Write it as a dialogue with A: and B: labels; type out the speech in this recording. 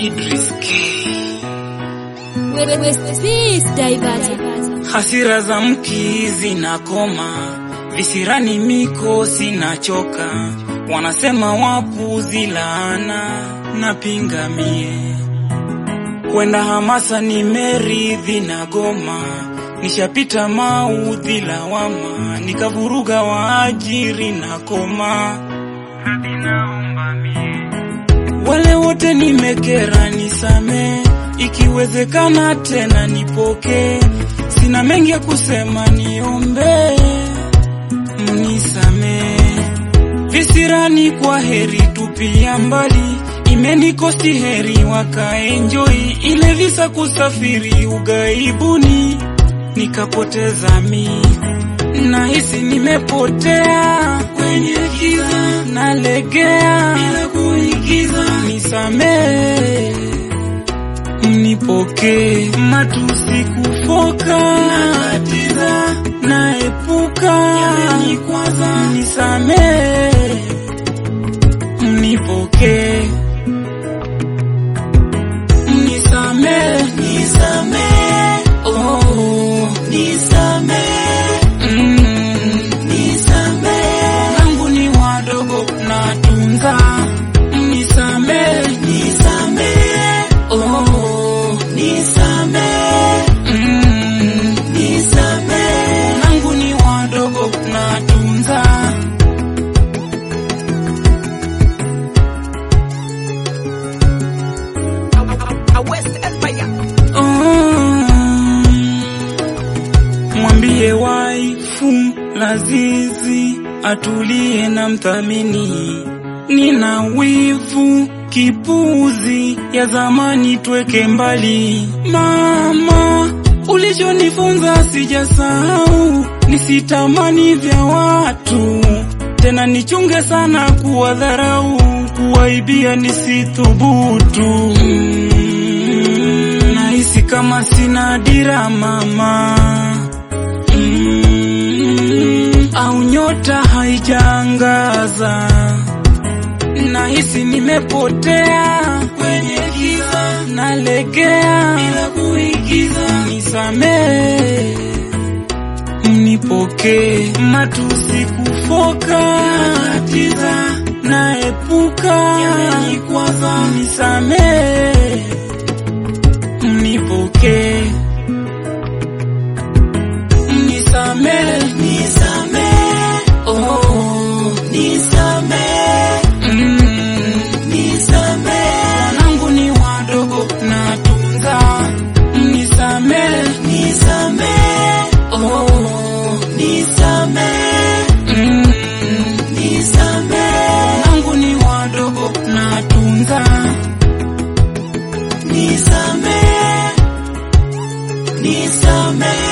A: Idris K.
B: Diverted.
A: Hasira za mki zinakoma, visirani miko sinachoka, wanasema wapuzi laana na pingamie, kwenda hamasa nimeridhi na goma, nishapita maudhi lawama, nikavuruga waajiri na koma, radhi naomba mie wale wote nimekera, nisame ikiwezekana, tena nipoke. Sina mengi ya kusema, niombe mnisame. Visirani kwa heri, tupia mbali, imenikosti heri, wakaenjoi ile visa kusafiri ugaibuni, nikapoteza mi nahisi nimepotea kwenye giza, nalegea bila kuigiza, nisamee, mnipokee, matusi kufoka, nakatiza, naepuka, yamenikwaza, nisamee, mnipokee, mnisamee, nisamee, oh, nisamee Mm, nisamee, langu ni wadogo natunza, nisamee, nisamee, oh, nisamee, mm, nisamee, langu ni wadogo natunza. Mm, mwambie waifu Lazizi atulie na mthamini, nina wivu kipuzi ya zamani tweke mbali. Mama, ulichonifunza sijasahau, nisitamani vya watu tena, nichunge sana kuwadharau, kuwaibia nisithubutu. Mm, nahisi kama sina dira mama Mm, au nyota haijaangaza, nahisi nimepotea kwenye giza, nalegea bila kuigiza, nisamee, mnipokee, matusi kufoka, nakatiza, naepuka, yamenikwaza, nisamee, mnipokee nisamee, nisamee, oh, nisamee, mm, nisamee, wanangu ni wadogo natunza, nisamee, nisamee, oh, nisamee, mm, nisamee, wanangu ni wadogo natunza, nisamee, nisamee